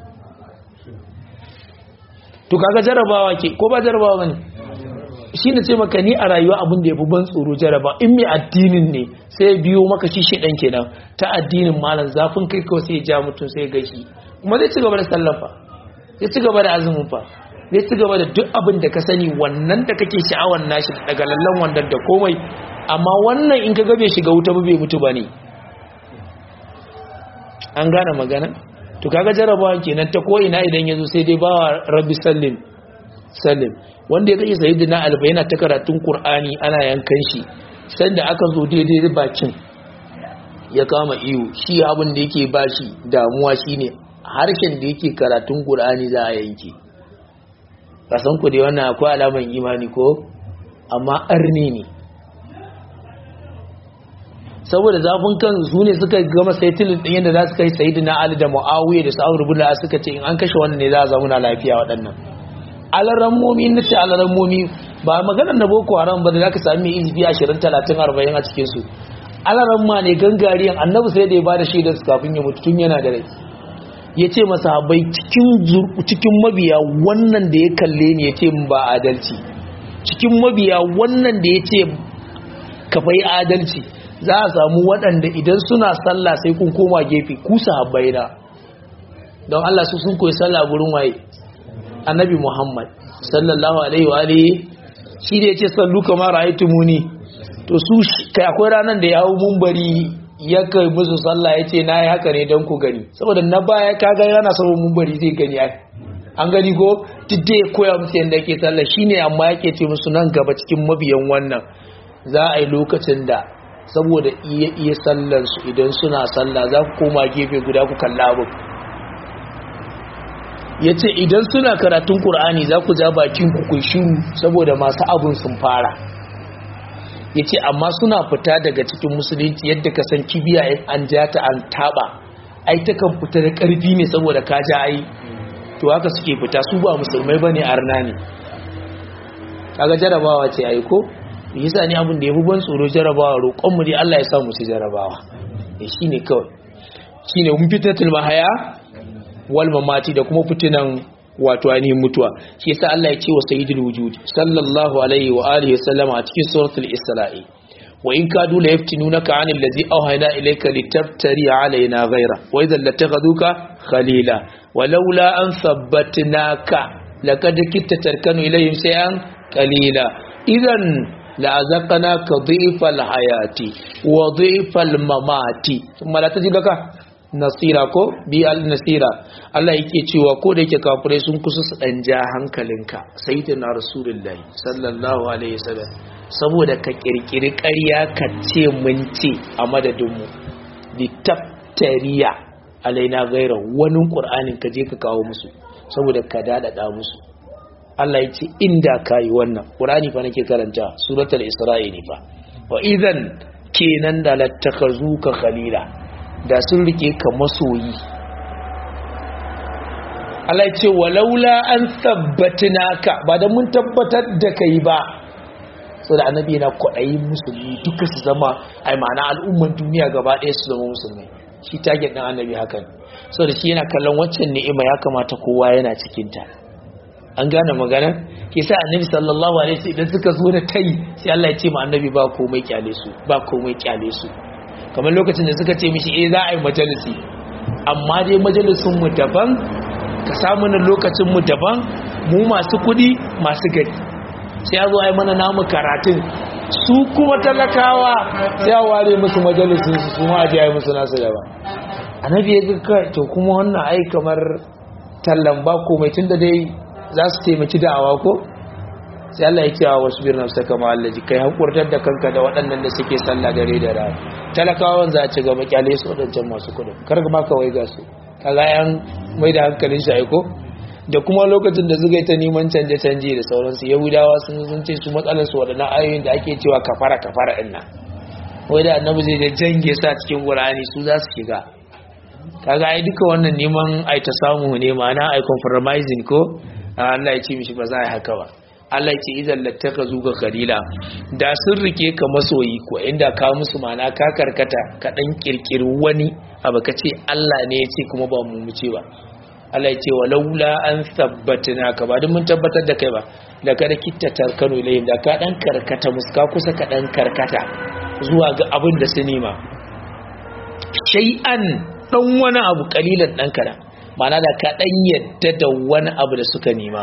to kaga jarabawa ke ko ba jarabawa bane shi ne ce maka ni a rayuwa abin da ya fi ban tsoro jaraba in mai addinin ne sai biyo maka shi shi ɗan kenan ta addinin malam zafin kai kawai sai ya ja mutum sai ya gashi kuma zai ci gaba da sallafa zai ci gaba da azumin fa zai ci gaba da duk abin da ka sani wannan da kake sha'awar nashi daga lallan wannan da komai amma wannan in ka ga bai shiga wuta ba bai mutu ba ne an gane magana to kaga jarabawa kenan ta ko ina idan ya zo sai dai bawa rabbi sallim sallim wanda ya kashe sayyidina alba yana ta karatun qur'ani ana yankan shi sanda aka zo daidai bakin ya kama iyo shi abin da yake bashi damuwa shine harshen da yake karatun qur'ani za a yanke kasan ku dai wannan akwai alaman imani ko amma arni ne saboda zafin kan su ne suka gama saitilin ɗin yadda za su kai sayidina ali da mu'awiyya da sa'ur bula suka ce in an kashe wannan ne za a zauna lafiya waɗannan alarammomi na ce alarammomi ba maganar na boko haram ba da za ka sami izifi ashirin talatin arba'in a cikinsu alaramma ne gangariyan annabi sai da ya ba da shaidar su kafin ya mutu tun yana da rai ya ce masa habai cikin mabiya wannan da ya kalle ni ya ce ba adalci cikin mabiya wannan da ya ce ka fai adalci za a samu waɗanda idan suna sallah sai kun koma gefe ku sahabbai na don Allah su sun koyi sallah gurin waye annabi Muhammad sallallahu alaihi wa alihi shi da yace sallu kamar ra'aytumuni to su kai akwai ranan da ya hawo munbari ya kai musu sallah yace nayi haka ne dan ku gani saboda na baya kaga yana sabon munbari zai gani ai an gani ko tidde koya musu yanda yake sallah shine amma yake ce musu nan gaba cikin mabiyan wannan za a yi lokacin da saboda iya iya sallarsu idan suna sallah za ku koma gefe guda ku kalla abin ya ce idan suna karatun ƙur'ani za ku ja bakin ku kun shiru saboda masu abin sun fara ya ce amma suna fita daga cikin musulunci yadda ka san kibiya an ja ta an taɓa ai ta kan fita da ƙarfi ne saboda ka ja ai to haka suke fita su ba musulmai ba ne arna ne kaga jarabawa ce ai ko yasa ne abin da ya fi ban tsoro jarabawa roƙonmu dai Allah ya sa mu ci jarabawa ya shi ne kawai shi ne mun fitatul mahaya wal mamati da kuma fitinan wato ainihin mutuwa shi yasa Allah ya ce wa sayyidul wujud sallallahu alaihi wa alihi wa sallama a cikin suratul isra'i wa in kadu la yaftinunaka 'anil ladzi awhayna ilayka litaftari 'alaina ghayra wa idhan lataghaduka khalila walaula an thabbatnaka laqad kitta tarkanu ilayhim shay'an qalila idan la'azaqnaka dhifal hayati wa dhifal mamati kuma la tajidaka nasira ko bi al nasira Allah yake cewa ko da yake kafirai sun kusa su dan ja hankalinka sayyidina rasulullahi sallallahu alaihi wasallam saboda ka kirkiri ƙarya ka ce mun ce a madadin mu li taftariya alaina gaira wani qur'anin ka je ka kawo musu saboda ka dadada musu Allah ya ce inda ka yi wannan ƙurani fa nake karanta suratul isra'i ne fa wa idan kenan da lattakazu ka khalila da sun rike ka masoyi Allah ya ce walaula an sabbatinaka ba da mun tabbatar da kai ba saboda annabi yana kwaɗayin musulmi duka su zama ai ma'ana al'umman duniya gaba ɗaya su zama musulmi shi target ɗin annabi hakan saboda shi yana kallon waccan ni'ima ya kamata kowa yana cikinta an gane magana ke sa annabi sallallahu alaihi wasallam idan suka zo da tai sai Allah ya ce ma annabi ba komai kyale su ba komai kyale su kamar lokacin da suka ce mishi eh za a yi majalisi amma dai majalisun mu daban ka samu na lokacin mu daban mu masu kudi masu gari sai ya zo ai mana namu karatun su kuma talakawa sai ya ware musu majalisun su su ma aje ai musu nasu daban annabi ya ga to kuma wannan ai kamar tallan ba komai tunda dai za su taimaki da'awa ko sai Allah ya cewa wasu birnin saka ma'allaji kai hakurtar da kanka da waɗannan da suke sallah dare da rana talakawan za a ci gaba kyale su waɗancan masu kudin kar ma kawai ga su kaga yan mai da hankalin shi aiko da kuma lokacin da suka yi ta neman canje-canje da sauransu yahudawa sun sun ce su matsalar su waɗannan ayoyin da ake cewa kafara kafara ɗin nan wai da annabi zai da jange sa cikin qur'ani su za su shiga kaga ai duka wannan neman ai ta samu ne ma'ana ai compromising ko Allah ya ce mishi ba za a yi haka ba Allah ce idan lattaka zuga kalila da sun rike ka masoyi ko inda ka musu mana ka karkata ka dan kirkiri wani abu ka ce Allah ne ya ce kuma ba mu muce ba Allah ya ce walaula an sabbatna ka ba duk mun tabbatar da kai ba da ka da kitta tarkanu ilayhim da ka dan karkata muska kusa ka dan karkata zuwa ga abin da su nema shay'an dan wani abu kalilan dan kana mana da ka dan yadda da wani abu da suka nema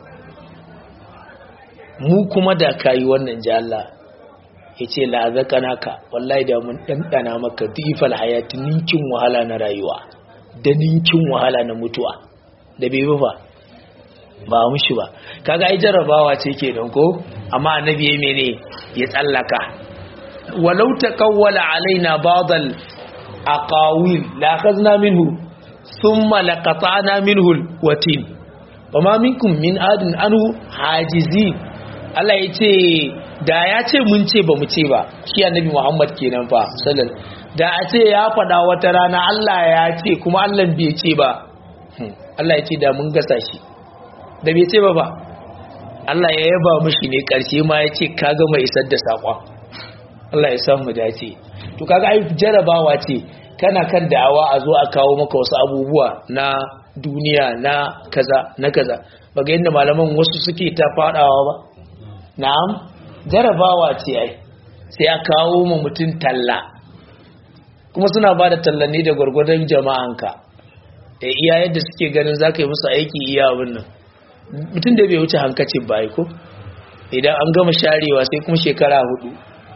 mu kuma da kayi wannan ji Allah ya ce la'azakana ka wallahi da mun ɗanɗana maka difal hayati ninkin wahala na rayuwa da ninkin wahala na mutuwa da bai ba ba mushi ba kaga ai jarrabawa ce ke don ko amma annabi ya mene ya tsallaka walau taqawwala alaina ba'dal aqawil la akhadna minhu thumma laqata'na minhu alwatin wama minkum min adin anhu hajizin Allah ya ce da ya ce mun ce ba mu ce ba shi annabi Muhammad kenan fa sallallahu da a ce ya faɗa wata rana Allah ya ce kuma Allah bai ce ba Allah ya ce da mun gasa shi da bai ce ba ba Allah ya yaba mishi ne karshe ma ya ce ka gama isar da saƙon Allah ya san mu dace to kaga ai jarabawa ce kana kan da'awa a zo a kawo maka wasu abubuwa na duniya na kaza na kaza baga yadda malaman wasu suke ta fadawa ba na'am jarabawa ce ai sai a kawo mu mutum talla kuma suna ba da tallan ne da gwargwadon jama'anka da iya yadda suke ganin za ka yi musu aiki iya abin nan mutum da bai wuce hankacin ba ko idan an gama sharewa sai kuma shekara hudu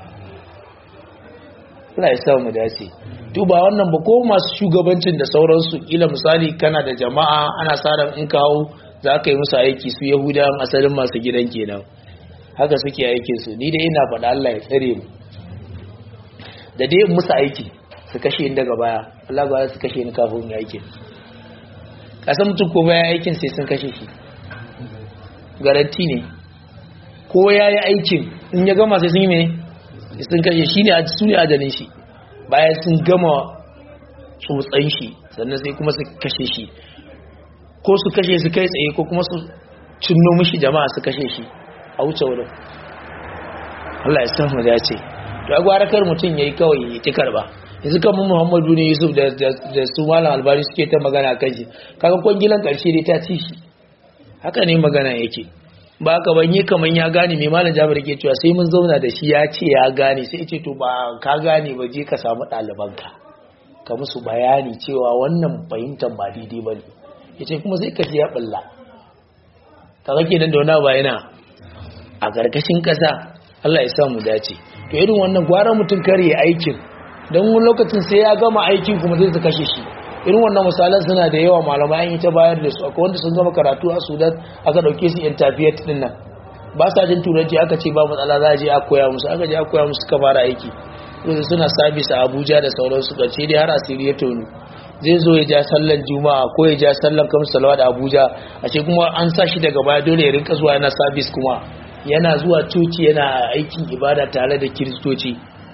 Allah ya sa mu dace duba wannan ba ko masu shugabancin da sauransu kila misali kana da jama'a ana sa ran in kawo za ka yi musu aiki su yahudawan asalin masu gidan kenan haka suke aikin su ni dai ina faɗa Allah ya tsare mu da dai musu aiki su kashe ni daga baya Allah ba su kashe ni kafin mu aiki kasan mutum ko baya aikin sai sun kashe shi garanti ne ko ya yi aikin in ya gama sai sun yi mai sun kashe shi ne su ne ajalin shi bayan sun gama tsotsan shi sannan sai kuma su kashe shi ko su kashe su kai tsaye ko kuma su cinno mishi jama'a su kashe shi a wuce wurin Allah ya san mu ya ce to a gwara kar mutum yayi kawai ya ki karba yanzu kan mu Muhammadu ne Yusuf da da su Malam Albani suke ta magana kan shi kaga kwangilan karshe dai ta ci shi haka ne magana yake ba ka banye kaman ya gane mai Malam Jabir ke cewa sai mun zauna da shi ya ce ya gane sai ya ce to ba ka gane ba je ka samu ɗalibanka ka musu bayani cewa wannan fahimtar ba daidai ba ne ya ce kuma sai ka ji ya ɓalla kaga kenan da wani bayana a ƙarƙashin ƙasa Allah ya sa mu dace to irin wannan gwara mutum kare aikin don wani lokacin sai ya gama aikin kuma zai su kashe shi irin wannan misalan suna da yawa malamai an yi ta bayar da su akwai wanda sun gama karatu a sudan aka ɗauke su interfiyat din nan ba sa jin turanci aka ce ba matsala za a je a koya musu aka je a koya musu suka fara aiki yanzu suna sabis a abuja da sauransu ƙarshe dai har asiri ya tonu zai zo ya ja sallan juma'a ko ya ja sallan kamar salawa da abuja a ce kuma an sa shi daga baya dole ya rinka zuwa yana sabis kuma yana zuwa coci yana aikin ibada tare da kiristoci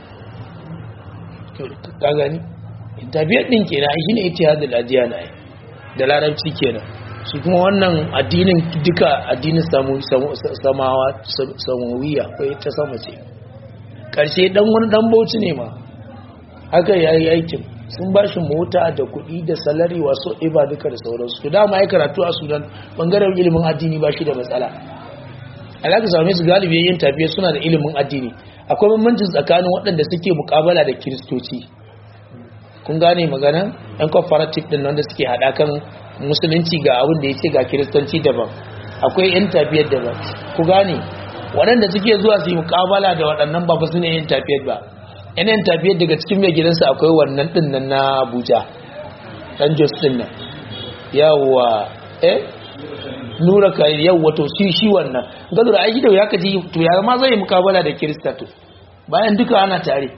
ka gani tafiyar ɗin kenan shi ne ita hadin ajiya na da larabci kenan shi kuma wannan addinin duka addinin samawiya ko ta sama ce ƙarshe ɗan wani ɗan bauchi ne ma haka ya yi aikin sun ba shi mota da kuɗi da salari wasu iba duka da sauransu to dama ya karatu a sudan ɓangaren ilimin addini ba shi da matsala alaka same su galibi yin tafiya suna da ilimin addini akwai bambancin tsakanin waɗanda suke mukabala da kiristoci kun gane magana yan comparative din wanda suke haɗa kan musulunci ga abin da ya ce ga kiristanci daban akwai yan tafiyar daban ku gane waɗanda suke zuwa su yi mukabala da waɗannan ba su ne yin tafiyar ba yan yin tafiyar daga cikin mai gidansa akwai wannan ɗin nan na abuja ɗan jos ɗin nan yawwa eh nura ka yau wato shi shi wannan gado da aiki da ya kaji to ya ma zai mukabala da kirista to bayan duka ana tare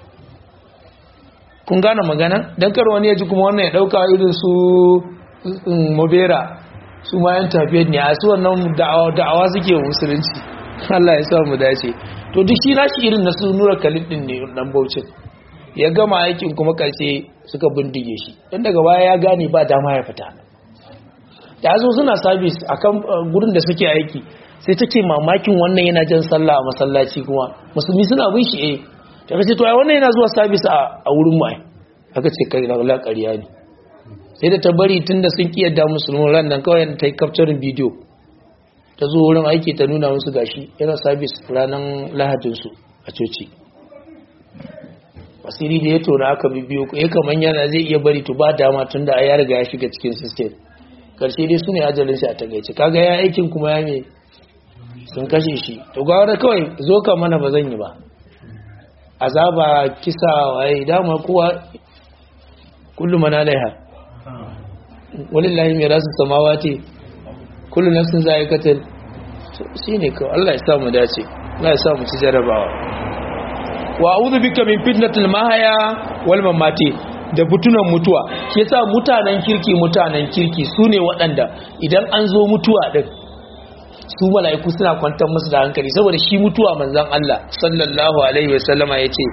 kun gane magana dan kar wani ya ji kuma wannan ya dauka irin su mobera su ma yan tafiyar ne a su wannan da'awa suke musulunci Allah ya sa mu dace to duk shi nashi irin na su nura kalid din ne dan baucin ya gama aikin kuma karshe suka bindige shi dan daga baya ya gane ba dama ya fita da zo suna sabis a kan gurin da suke aiki sai take mamakin wannan yana jan sallah a masallaci kuma musulmi suna bin shi eh ta kace to ai wannan yana zuwa service a wurin mu ai aka ce kai na la ƙarya ne sai da ta bari tunda sun kiyarda musulmin ran nan kawai ta yi capturing video ta zo wurin aiki ta nuna musu gashi yana service ranar lahadin su a coci asiri da ya tona aka bibiyo ya kaman yana zai iya bari to ba dama tunda ya riga ya shiga cikin system karshe dai su ne ajalin shi a takaice kaga ya aikin kuma ya me sun kashe shi to ga wanda kawai zo ka mana ba zan yi ba azaba kisa waye dama kowa kullu man alaiha walillahi mirasu samawati kullu nafsin za'iqatul shine kawai Allah ya sa mu dace Allah ya sa mu ci jarabawa wa a'udhu bika min fitnatil mahaya wal mamati da butunan mutuwa shi yasa mutanen kirki mutanen kirki sune waɗanda idan an zo mutuwa din su mala'iku suna kwantar musu da hankali saboda shi mutuwa manzon Allah sallallahu alaihi wasallama yace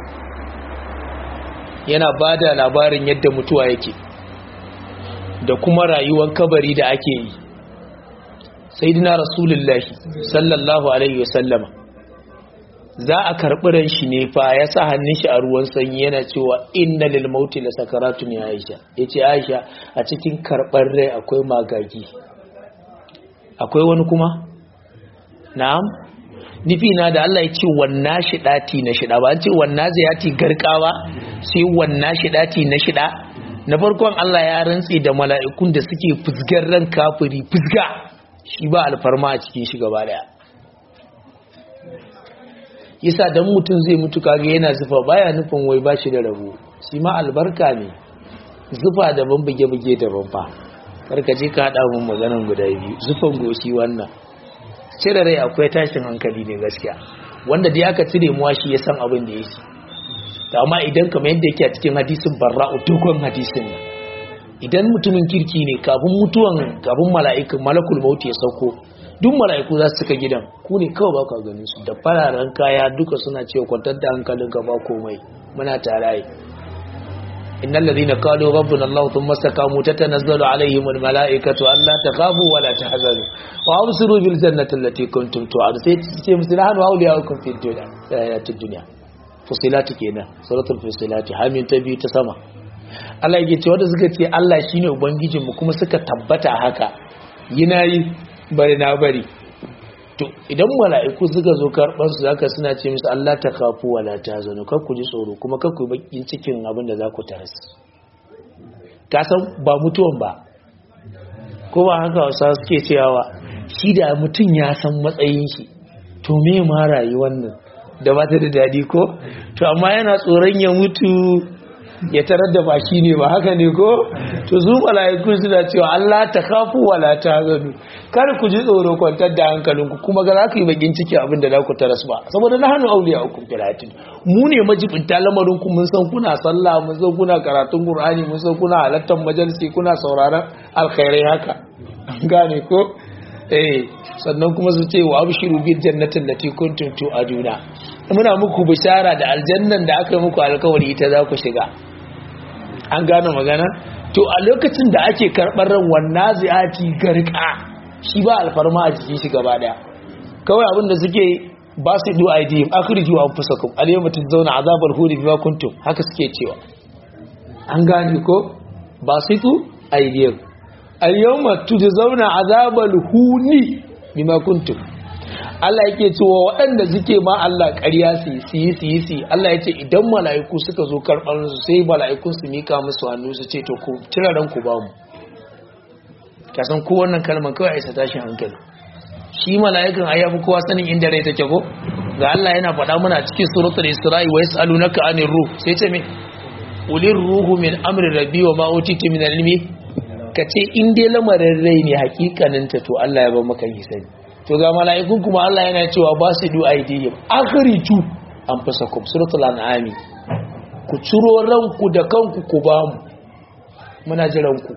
yana bada labarin yadda mutuwa yake da kuma rayuwar kabari da ake yi sayyidina rasulullahi sallallahu alaihi wasallama za a karɓi ran shi ne fa ya sa hannun shi a ruwan sanyi yana cewa inna lil mauti la sakaratun ya aisha yace aisha a cikin karɓar rai akwai magagi akwai wani kuma na'am nufi na da Allah ya ce wanna shidati na shida ba an ce wanna ziyati garkawa sai wanna shidati na shida na farkon Allah ya rantsi da mala'ikun da suke fusgar ran kafiri fusga shi ba alfarma a cikin shi gaba daya yasa dan mutum zai mutu kage yana zufa baya nufin wai bashi da rabo shi ma albarka ne zufa daban buge-buge daban fa karka je ka hada mun maganan guda biyu zufan goshi wannan cire rai akwai tashin hankali ne gaskiya wanda dai aka cire muwa shi ya san abin da yake to amma idan kamar yadda yake a cikin hadisin barra'u dogon hadisin nan idan mutumin kirki ne kafin mutuwan kafin mala'ikan malakul maut ya sauko duk mala'iku za su cika gidan ku ne kawai ba ku ganin su da fararen kaya duka suna cewa kwantar da hankalinka ba komai muna tare innal ladhina qalu rabbuna allah thumma istaqamu tatanazzalu alaihim al mala'ikatu alla takhafu wa la tahzanu wa absiru bil jannati allati kuntum tu'adun sai ce musu nahnu awliyaukum fid dunya ayatid dunya fusilati kenan suratul fusilati hamin ta biyu ta sama Allah yake ce wanda suka ce Allah shine ubangijinmu kuma suka tabbata haka yina yi bari na bari to idan mala'iku suka zo karɓar su zaka suna ce musu Allah ta kafu wala ta zanu kar ku ji tsoro kuma kar ku bakin cikin abin da za ku taras ka san ba mutuwan ba ko ba haka wasa suke cewa shi da mutum ya san matsayin shi to me ma rayuwar nan da ba ta da daɗi ko to amma yana tsoron ya mutu ya tarar da baki ne ba haka ne ko to su mala'iku suna cewa Allah ta kafu wala ta zanu kar ku ji tsoro kwantar da hankalinku kuma ga za ku yi bakin ciki abin da za ku taras ba saboda na hannu auliya hukum filatin mu ne majibinta lamarin ku mun san kuna sallah mun san kuna karatun qur'ani mun san kuna halattar majalisi kuna sauraron alkhairai haka gane ko eh sannan kuma su ce wa abshiru bil jannatin lati kuntum tu'aduna muna muku bishara da aljannan da aka yi muku alkawari ita za ku shiga an gane magana to a lokacin da ake karɓar ran wannan ziyati garka shi ba alfarma a cikin shi gaba daya kawai abin da suke ba su du idm akhriju anfusakum alyawma tuzawna azabal huri bima kuntum haka suke cewa an gane ko ba su du idm alyawma tuzawna azabal huni bima kuntum Allah yake cewa waɗanda suke ma Allah ƙarya su yi su yi su yi Allah ya ce idan mala'iku suka zo karɓar su sai mala'ikun su mika musu hannu su ce to ku tira ranku ba mu kasan ko wannan kalmar kawai aisa tashin hankali shi mala'ikan ai yafi kowa sanin inda rai take ko ga Allah yana faɗa muna cikin suratul isra'i wa yas'alunaka anir ruh sai ce me ulir ruhu min amri rabbi wa ma utitu min ilmi kace in dai lamarin rai ne hakikanin ta to Allah ya ba maka hisani to ga mala'ikun kuma Allah yana cewa ba su du aidihim akhriju anfusakum suratul an'am ku ciro ranku da kanku ku ba mu muna jiran ku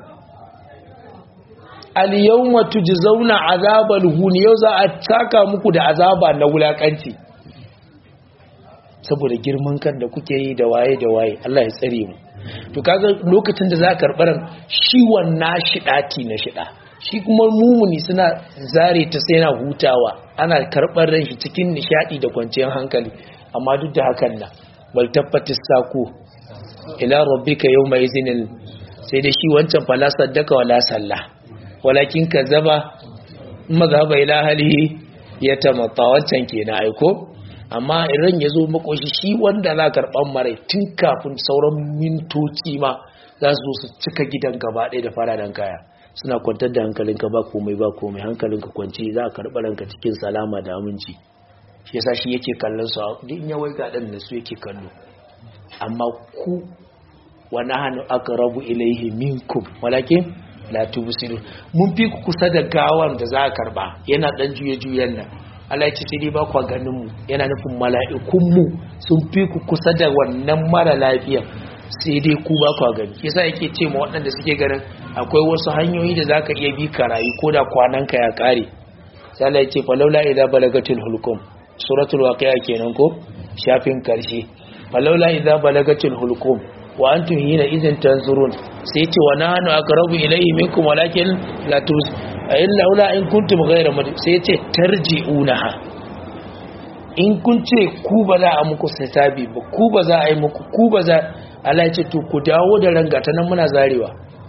al-yawma tujzauna azabal hun yau za a taka muku da azaba na wulakanci saboda girman kan da kuke yi da waye da waye Allah ya tsare mu to kaga lokacin da za ka karɓar shi wannan shidati na shida shi kuma mumuni suna zare ta sai na hutawa ana karɓar ran shi cikin nishaɗi da kwanciyar hankali amma duk da hakan nan bal tabbatis sako ila rabbika yawma izinin sai da shi wancan fala saddaka wala salla walakin kazaba mazhaba ila halihi ya tamatta wancan kenan aiko amma idan ya zo makoshi shi wanda za karɓan marai tun kafin sauran mintoci ma za su zo su cika gidan gaba ɗaya da fararen kaya suna kwantar da hankalinka ba komai ba komai hankalinka kwanci za a karɓi ranka cikin salama da aminci shi yasa shi yake kallon su duk in yawai ga ɗan da su yake kallo amma ku wani hannu aka rabu ilaihi minkum walakin la tubsiru mun fi ku kusa da gawan da za a karba yana dan juye juyen nan Allah ya ce sai dai ba ku ganin mu yana nufin mala'ikun mu sun fi ku kusa da wannan mara lafiya sai dai ku ba ku gani yasa yake ce ma waɗanda suke ganin akwai wasu hanyoyi da zaka iya bi ka rayu ko da kwanan ka ya kare sai Allah ya ce falawla idza balagatil hulqum suratul waqi'a kenan ko shafin karshe falawla idza balagatil hulqum wa antum hina idhin tanzurun sai ce wa nahnu aqrabu ilayhi minkum walakin la tus illa ula in kuntum ghayra mad sai ce tarji'unaha in kun ce ku ba za a muku hisabi ba ku ba za a yi muku ku ba za Allah ya ce to ku dawo da rangata nan muna zarewa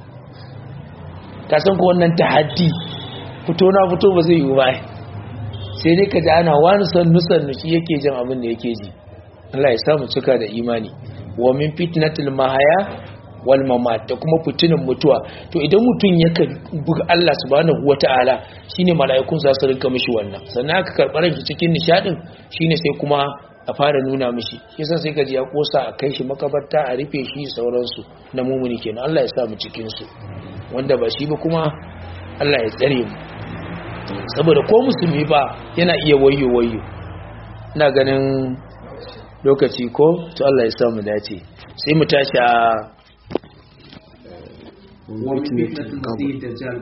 ka san ko wannan tahaddi fito na fito ba zai yi ba sai dai ka ji ana wani sannu sannu shi yake jin abin da yake ji Allah ya samu cika da imani wa min fitnatil mahaya wal mamat da kuma fitinin mutuwa to idan mutum ya buga Allah subhanahu wataala shine mala'ikun za su rinka mishi wannan sannan aka karbar shi cikin nishadin shine sai kuma a fara nuna mishi yasa sai gaji ya kosa a kai shi makabarta a rufe shi sauransu na mumuni kenan Allah ya sa mu cikin su wanda ba shi ba kuma Allah ya tsare mu saboda ko musulmi ba yana iya wayo wayo ina ganin lokaci ko to Allah ya samu dace sai mu tashi a ومن فتنة المسيح الدجال